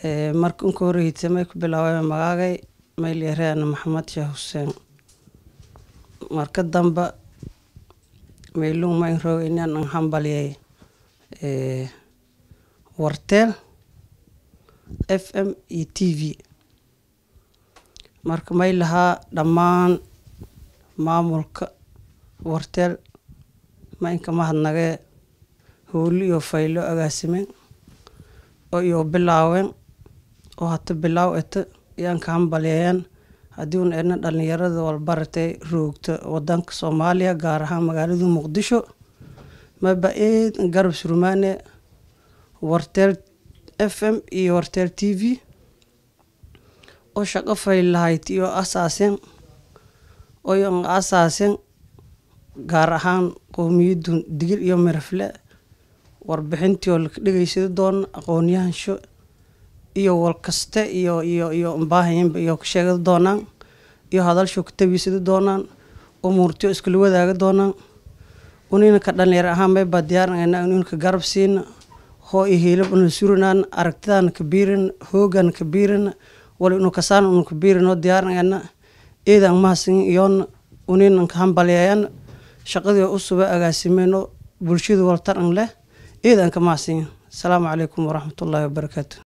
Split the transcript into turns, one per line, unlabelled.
marka unka horeysa may ku bilaabay magaagay maylyareen maxamed sheekh xuseen marka damba maylung mayn roog inaan an hambaliyay warteel f m iyo t v marka may lahaa dhammaan maamulka warteel maynka mahadnagee howli iyo faylo agaasimeen oo iyo bilaaween oo hata bilaaw eta yaan ka hambaliyayan haddii un edna dhalinyarada walbaratay roogta wadanka soomaaliya gaar ahaan magaalada muqdisho maba eed garab surmaane warteel f m iyo warteel t v oo shaqo faylahayd iyo asaaseen oyon asaaseen gaar ahaan qowmiyadun digil iyo mirafle warbixintii oo laka dhegeysada doona aqoonyahansho iyo walkaste iyo iyo iyo mbaahayanba iyo ka sheegada doonaan iyo hadalsho ka tabiisada doonaan umuurtiyo iskula wadaaga doonaan uninaka dhalinyar ahaan maybaa diyaarnayna uninka garab siina hoo iyo hiilab una surinaan aragtidaana ka biirina hoogana ka biirina wali unu kasaan unu ka biirinoo diyaarnayna eedan mahasin iyoona uninan ka hambalyayan shaqadii u suba agaasimeenoo bulshadu waltaran leh eedan ka mahadsinya asalaamu calaykum waraxmatullaahi wabarakaatu